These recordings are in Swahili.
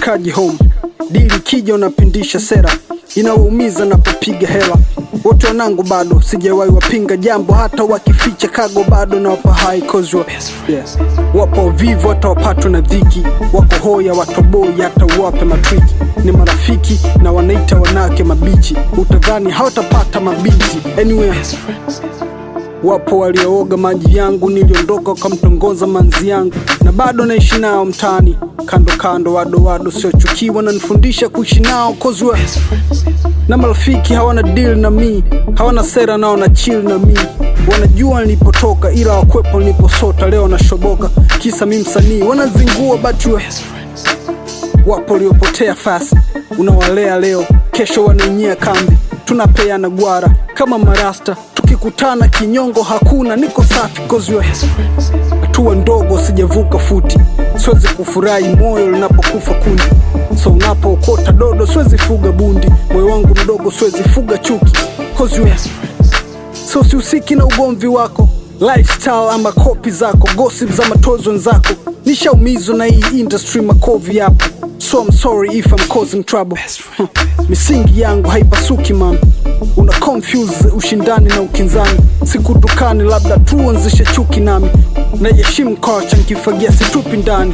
washikaji home dili kija unapindisha sera inawaumiza napopiga hela wote wanangu bado sijawahi wapinga jambo hata wakificha kago bado na wapa hai cause wa- yeah. wapo vivu hata wapatwe na dhiki wako hoya watoboi hata uwape matriki ni marafiki na wanaita wanawake mabichi utadhani hawatapata mabinti anyway wapo waliooga maji yangu niliondoka wakamtongoza manzi yangu na bado naishi nao mtaani kando kando wado wado siochukiwa nanifundisha kuishi nao kozwe na marafiki hawana deal na mi hawana sera nao na chill na mi wanajua nilipotoka ila wakwepo niliposota leo nashoboka kisa mi msanii wanazingua batwe wapo waliopotea fasi unawalea leo kesho wanaenyea kambi tunapeana gwara kama marasta tukikutana kinyongo hakuna niko safi kozwe hatua ndogo sijavuka futi siwezi kufurahi moyo linapokufa kundi so unapookota dodo siwezi fuga bundi moyo wangu mdogo siwezi fuga chuki kozwe so sihusiki na ugomvi wako lifestyle ama kopi zako gossip za matozo wenzako nishaumizwa na hii industry makovi yapo so I'm sorry if I'm causing trouble Huh. misingi yangu haipasuki man una confuse ushindani na ukinzani sikutukani labda tuanzishe chuki nami naiheshimu kocha nkifagia situpi ndani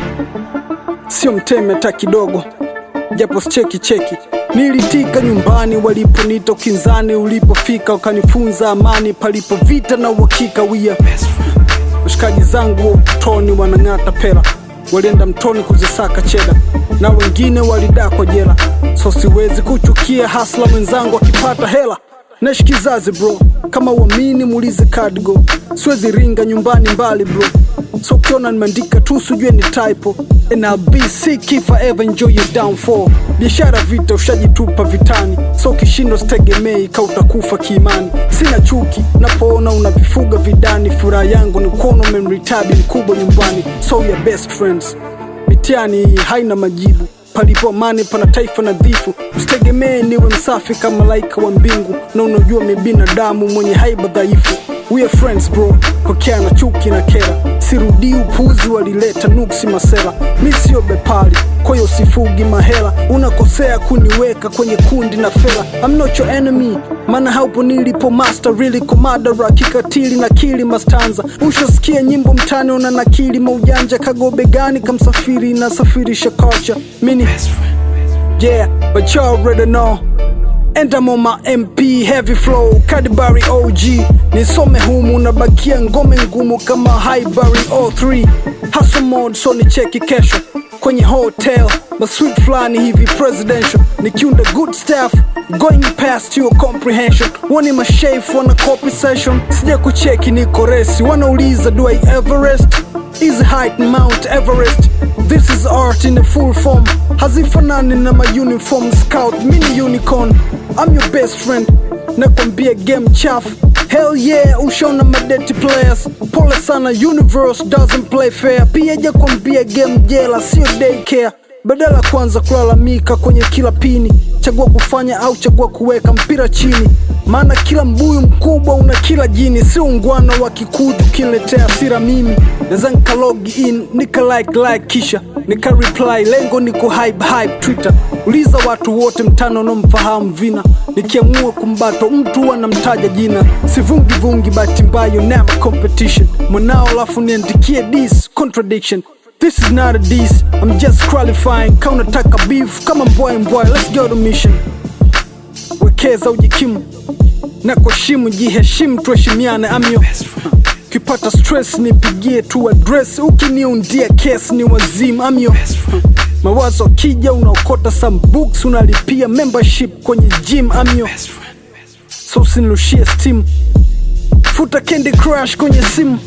sio mteme hata kidogo japo sicheki cheki nilitika nyumbani waliponita ukinzani ulipofika ukanifunza amani palipo vita na uhakika wia washikaji zangu wa utotoni wanang'ata pela walienda mtoni kuzisaka cheda na wengine walidakwa jela so siwezi kuchukia hasla mwenzangu akipata hela naishi kizazi bro kama uamini muulize kadgo siwezi ringa nyumbani mbali bro so ukiona nimeandika tu sijue ni typo and I'll be sick if I ever enjoy your downfall biashara vita ushajitupa vitani so kishindo sitegemei ka utakufa kiimani sina chuki napoona unavifuga vidani furaha yangu ni kuona umemritabi mkubwa nyumbani so your best friends mitihani hii haina majibu palipo amani pana taifa nadhifu usitegemee niwe msafi kama malaika wa mbingu na unajua mi binadamu mwenye haiba dhaifu we are friends bro pokea na chuki na kera sirudii upuzi walileta nuksi masela mi sio bepali kwayo sifugi mahela unakosea kuniweka kwenye kundi na fela I'm not your enemy maana haupo nilipo master really komadara kikatili na kili mastanza ushasikia nyimbo mtani una nakili maujanja kagobe gani kamsafiri nasafirisha culture mini yeah but you already know And I'm on my MP heavy flow Cadbury OG nisome humu nabakia ngome ngumu kama Highbury 03 hustle mode so ni cheki kesho kwenye hotel masweet fulani hivi presidential nikiunda good stuff going past your comprehension wani mashaf wana copy session sija kucheki niko resi wanauliza do I Everest is height Mount Everest This is art in a full form hazifanani na ma uniform scout mini unicorn I'm your best friend nakwambia game chafu hell yeah ushaona madeti players pole sana universe doesn't play fair pia jakwambia game jela sio daycare badala kwanza kulalamika kwenye kila pini chagua kufanya au chagua kuweka mpira chini maana kila mbuyu mkubwa una kila jini si ungwana wa kikuju kiniletea sira mimi naweza nika log in nika like like kisha nika reply lengo niko hype hype twitter uliza watu wote mtano unaomfahamu vina nikiamua kumbato mtu anamtaja jina sivungi vungi bahati mbayo never competition mwanao alafu niandikie this contradiction This is not a diss, I'm just qualifying Kaunataka beef, kama mboy mboy, let's go to mission Wekeza ujikimu na kuheshimu, jiheshimu, tuheshimiane amyo Ukipata stress nipigie tu address, ukiniundia case ni wazimu amyo Mawazo akija unaokota some books, unalipia membership kwenye gym amyo So usinirushie steam, futa Candy Crush kwenye simu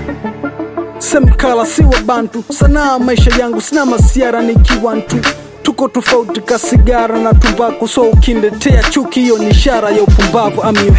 semkala si wa bantu sanaa maisha yangu sina masiara nikiwantu tuko tofauti ka sigara na tumbaku so ukindetea chuki hiyo ni ishara ya upumbavu amio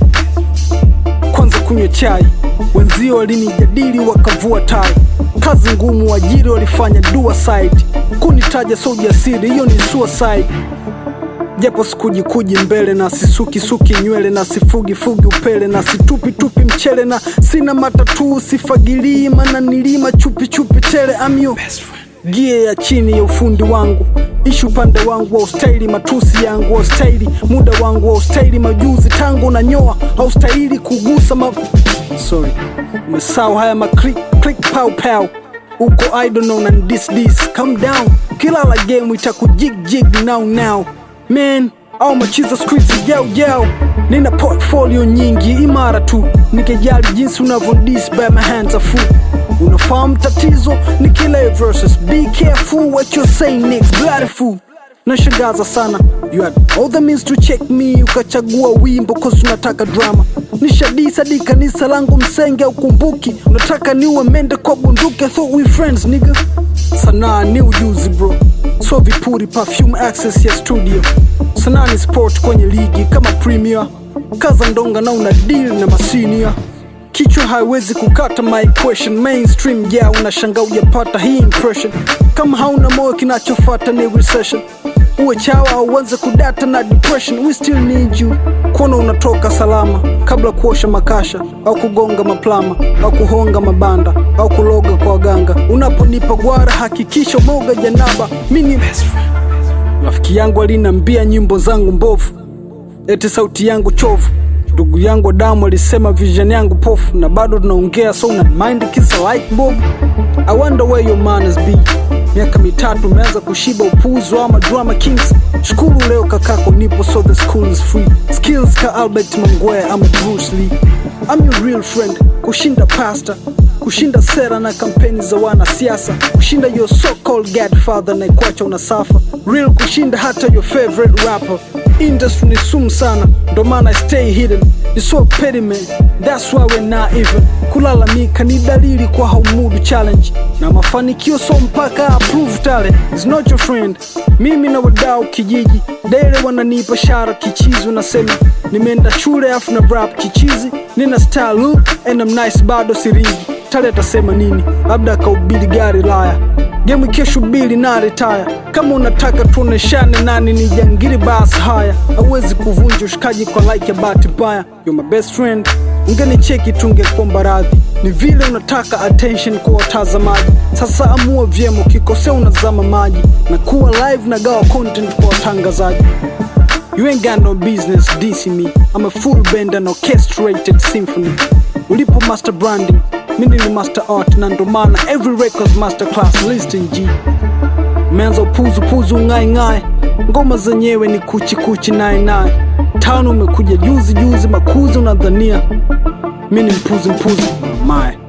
kwanza kunywa chai wenzio walinijadili wakavua tai kazi ngumu wajiri walifanya dua side kunitaja so ujasiri hiyo ni suicide japo sikujikuji mbele na sisukisuki nywele na sifugifugi upele na situpitupi mchele na sina matatuu sifagilii mana nilima chupichupi tele amyo gie ya chini ya ufundi wangu ishi upande wangu wa ustaili matusi yangu wa ustaili muda wangu wa ustaili majuzi tangu na nyoa haustahili kugusa ma sorry umesau haya ma click click pow pow uko idol no na dis dis calm down kila la game itakujig jig now now man au machiza streets yao yao nina portfolio nyingi imara tu nikijali jinsi unavyodis by my hands are full unafahamu tatizo ni kila verses be careful what you're saying next bloody fool nashangaza sana you had all the means to check me ukachagua wimbo cause unataka drama nishadisa di kanisa langu msenge ukumbuki unataka niwe mende kwa bunduki I thought we friends nigga sanaa ni ujuzi bro so vipuri perfume access ya studio sanaa ni sport kwenye ligi kama premier kaza ndonga na una deal na masinia kichwa haiwezi kukata my question mainstream ya yeah, unashanga ujapata hii impression kama hauna moyo kinachofata ni recession uwe chawa au uanze kudata na depression we still need you kuona unatoka salama kabla kuosha makasha au kugonga maplama au kuhonga mabanda au kuloga kwa waganga unaponipa gwara hakikisha umeoga janaba mini rafiki yangu alinambia nyimbo zangu mbovu eti sauti yangu chovu ndugu yangu damu alisema vision yangu pofu na bado tunaongea so una mind kisa like bob i wonder where your manners be miaka mitatu umeanza kushiba upuzo ama drama kings shukuru leo kakako nipo so the school is free skills ka albert mangwea ama bruce lee I'm your real friend kushinda pasta kushinda sera na kampeni za wanasiasa kushinda your so called godfather na ikwacha unasafa real kushinda hata your favorite rapper industry ni sumu sana ndo maana I stay hidden ni so petty man that's why we're not even kulalamika ni dalili kwa haumudu challenge na mafanikio so mpaka approve talent is not your friend mimi na wadau kijiji dele wananipa shara kichizi unasema nimeenda shule afu na rap kichizi nina style look and I'm nice bado siringi tale atasema nini labda akaubili gari laya gemu kesho bili na retire kama unataka tuoneshane nani ni jangiri bas haya hauwezi kuvunja ushikaji kwa like ya bahati mbaya you're my best friend ungenicheki tungekuomba radhi ni vile unataka attention kwa watazamaji sasa amua vyema ukikosea unazama maji na kuwa live na gawa content kwa watangazaji You ain't got no business dissing me. I'm a full band and orchestrated symphony. Ulipo master branding, mimi ni master art na ndo maana every records master class listing G. Umeanza upuzu puzu ngai ngai, ngoma zenyewe ni kuchi kuchi nai nai. Tano umekuja juzi juzi, makuzi unadhania mimi ni mpuzi mpuzi. My